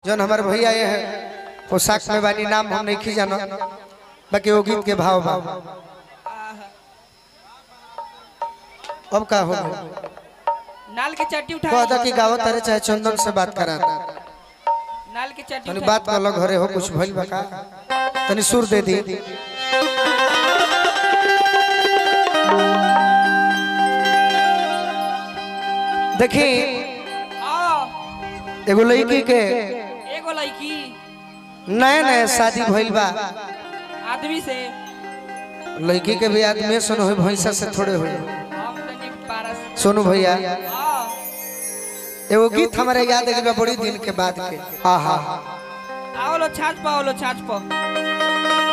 जौन हमारे भैया ये है पोशाक में बानी नाम हम नहीं जानो बाकी वो गीत के भाव भाव अब का हो गया नाल के चट्टी उठा कहता कि गावत अरे चाहे चंदन से बात करा नाल के चट्टी तनी उठा बात कर लो घरे हो कुछ भइल बा का तनी सुर दे दी देखी आओ एगो लड़की के एगो लड़की नए नए शादी भइल बा आदमी से लड़की के भी आदमी सुन हो भैंसा से थोड़े हो हम तनी पारस सोनू भैया आओ एगो गीत हमारे याद है बड़ी दिन के बाद के आहा आओ लो छाछ पाओ लो छाछ पाओ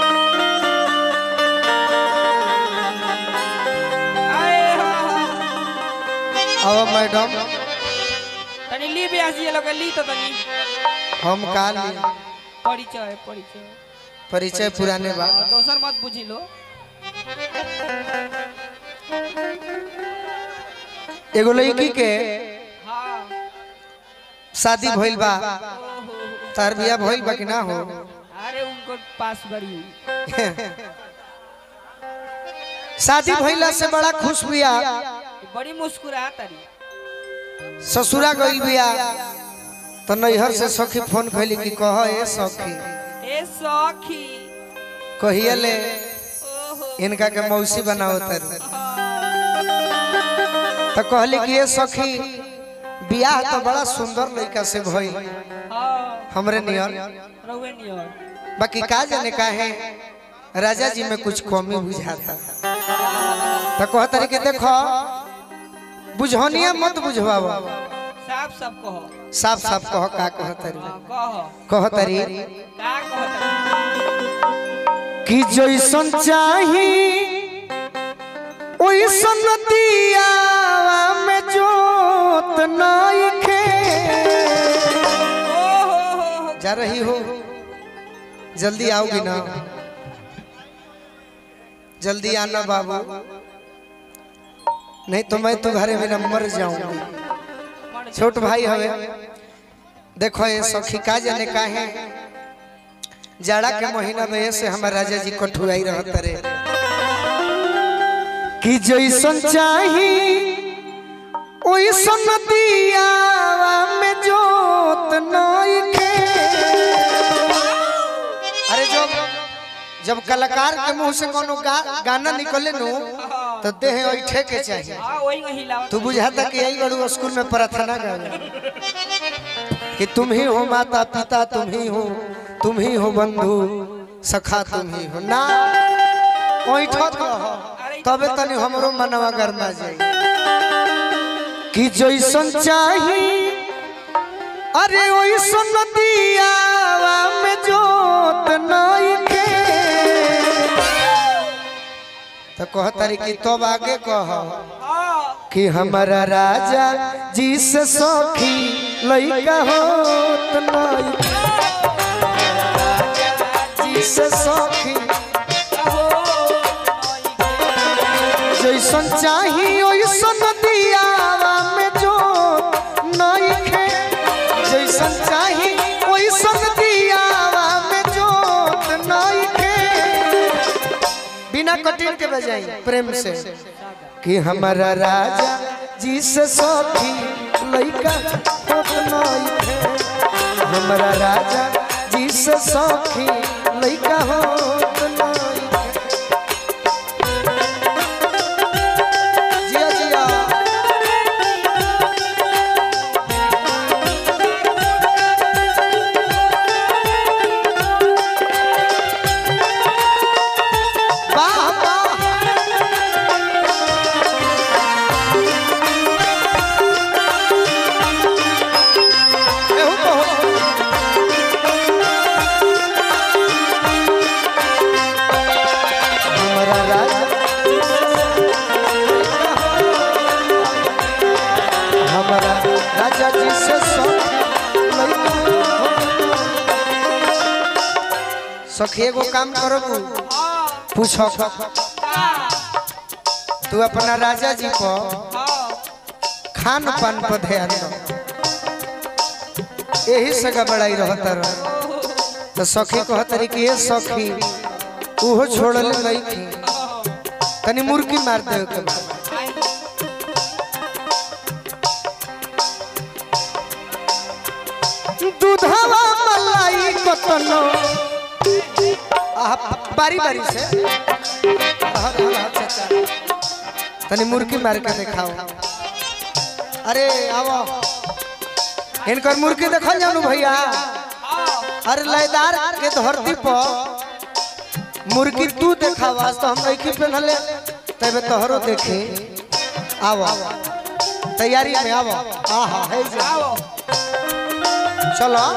आए हा, हा। अब मैडम तनी ली भी आसी लोग ली तो तनी हम काल परिचय परिचय परिचय पुराने बा और दोसर मत बुझी लो एगो लड़की के हाँ शादी भइल बा ओहो तार बिया भइल बा कि ना हो अरे उनको पास बड़ी शादी भइला से बड़ा खुश बिया बड़ी मुस्कुरा तारी ससुरा गइल बिया तो नैहर से सखी फोन कैली कि कह ए सखी ए सखी कहिए ले ओहो इनका के मौसी बनाओ तर हाँ, तो कहली कि ये सखी बियाह तो बड़ा सुंदर लड़का से भइल हाँ हमरे नियर रहुए नियर बाकी का जाने का है राजा जी में कुछ कमी बुझाता तो कहता रही कि देखो बुझौनिया मत बुझवाओ साफ सब कहो साफ साफ कहो का कहतरी हाँ, कहो कहतरी का कहो तारी? कि जैसन चाही ओइसन दिया में जोत नइखे ओहो हो हो जा रही हो जल्दी आओगी ना जल्दी आना बाबू नहीं तो मैं तुम्हारे बिना मर जाऊंगी मर जा। छोट भाई हवे देखो ये सखी का जाने का है जाड़ा के महीना में ऐसे हमारे राजा जी कठुआई रहत रे कि जैसन चाही ओइसन दिया में जोत नइखे अरे जब जब कलाकार के मुंह से कोनो गा, गाना निकले नु तो देह ऐठे के चाहिए हाँ वही वही लाओ तू बुझाता कि यही बड़ू स्कूल में प्रार्थना कर कि तुम ही हो माता पिता तुम ही हो तुम ही हो बंधु सखा तुम ही हो ना ओइठत रह तबे तनी हमरो मनवा गरमा जाई कि जैसन चाही अरे ओइसन दिया में जोत नइखे तो कहतारी कि तब आगे कह हाँ कि हमारा राजा जी से सखी लइका होत नहीं जी से सखी जैसन चाही ओइसन दियावा में जो नइखे जैसन चाही ओइसन दियावा में जो नइखे बिना कटिंग के बजाई प्रेम से कि हमारा राजा जी से सखी लइका होत नइखे हमारा राजा जी से सखी लइका होत नइखे जिया जिया वाह वाह एहू कहो हमारा राजा हमारा राजा जी से सखी एगो काम करो पूछो तू अपना राजा जी को खान पान पर ध्यान दो यही से गबड़ाई रहता रह तो सखी कहतरी कि ये सखी उहो छोड़ले नहीं थी तनी मुर्गी मार दे के बा। दूधवा मलाई कतनो आह, बारी बारी से आह, आह, आह, चाचा। तनी मुर्गी मार के दिखाओ अरे आओ इनकर मुर्गी देखल जानु भैया अरे लयदार के धरती पर मुर्गी तू देखा आज तो हम नहीं पहनले तबे तोहरो देखे आओ तैयारी में आओ आहा है जा चलो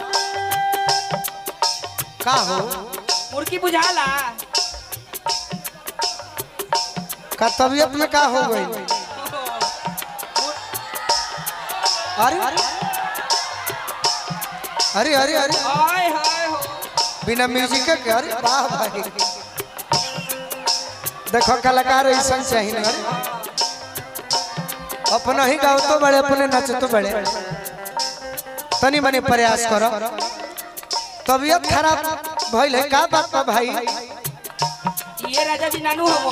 का हो मुर्गी बुझाला का तबीयत में का हो गई अरे अरे अरे अरे हाय हाय हो बिना म्यूजिक के अरे वाह भाई देखो कलाकार ऐसा चाहिए ना अरे अपना ही गाओ तो बड़े अपने नाच तो बड़े तनी मनी प्रयास करो तबीयत खराब भइल है का बात बा भाई ये राजा जी नानू हो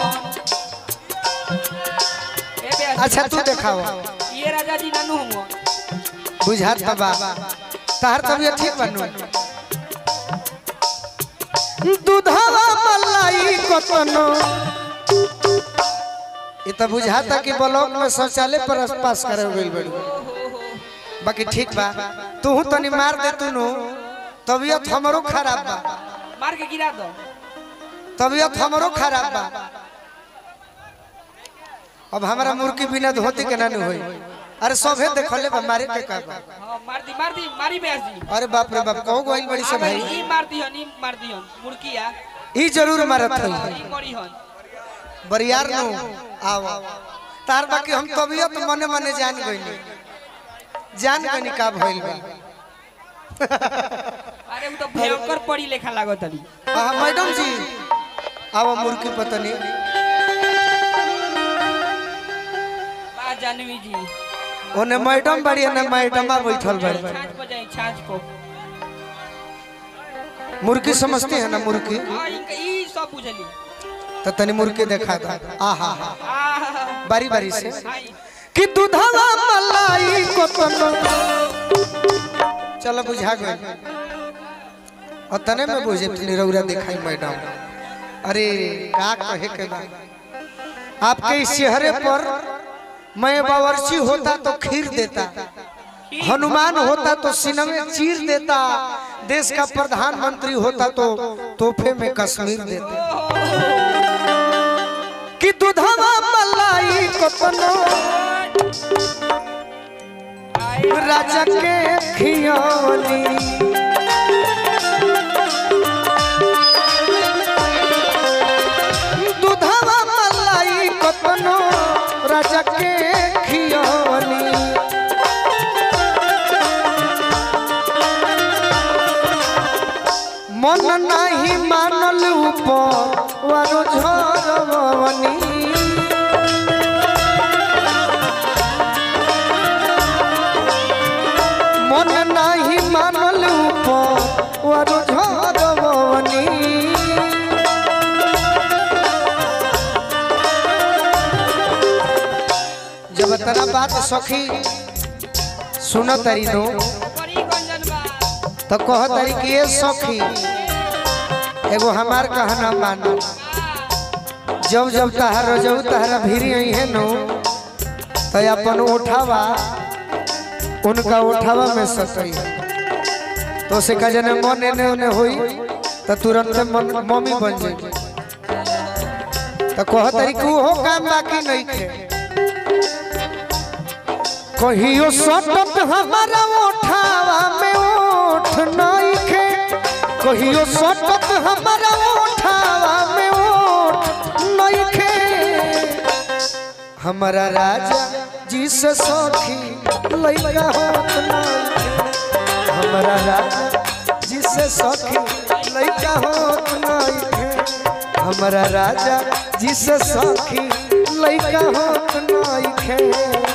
ए बे अच्छा तू देखाओ ये राजा जी नानू हो बुझात बा बा तार तबीयत ठीक बनू दूधवा मलाई कतनो ये तो बुझाता कि ब्लॉक में शौचालय पर पास करे गइल बड़ी बाकी ठीक बा तू तनी मार दे तू नु तबीयत हमरो खराब बा मार के गिरा दो तबीयत हमरो खराब बा अब हमारा मुर्गी बिना धोती के ना होई अरे सभे देखले बा मारे के का बा हाँ मार दी मार दी मारी बेस जी अरे बाप रे बाप कहू गइल बड़ी से भाई ई मार दी हन ई मार दी हन मुर्गी आ ई जरूर मारत हई ई करी हन बरियार नु आओ तार बाकी हम तबीयत मने मने जान गइनी जान गइनी का भइल बा अरे वो तो भयंकर पड़ी लेखा लागत अभी आहा मैडम जी आओ मुर्गी पतनी बा जानवी जी ओने मैडम बड़ी ने मैडमा बैठल बड़ी छाछ पर जाई छाछ पर मुर्गी समझती है ना मुर्गी हाँ ई ई सब बुझली तो तनी मुर्गी देखा था आहा हा आ बारी बारी से हाय कि दूधवा मलाई कोतनो चलो बुझा गए और तने में बुझे तनी रौरा दिखाई मैडम अरे का कहे के बा आपके इस चेहरे पर मैं बावर्ची होता तो खीर देता हनुमान होता तो सिनमे चीर देता देश का प्रधानमंत्री होता तो तोहफे में कश्मीर देता कि दूधवा मलाई कोतनो राजा के खियोनी दूधवा मलाई कोतनो राजा के खियोनी मन नाही मानल ऊपर वारो झरवनी मन नाही मानल ऊपर वारो झरवनी जब तेरा बात सखी सुन तरी नो बड़ी गंजन बा तो कह तरी कि ये सखी एगो हमार कहना मानो जब जब तहार रजऊ तहरा भीरी आई है नो तो अपन उठावा उनका उठावा में सतई तो से का जने मन एने ओने होई तो तुरंत मन मम्मी बन जाई तो कह तरी कि हो काम बाकी नहीं थे कहियो सटत हमारा उठावा में उठ नहीं खे कहियो सटत हमारा उठावा में उठ नहीं खे हमारा राजा जी से सखी लइका होत नहीं खे। हमारा राजा जी से सखी लइका होत नहीं खे हमारा राजा जी से सखी लइका होत नहीं खे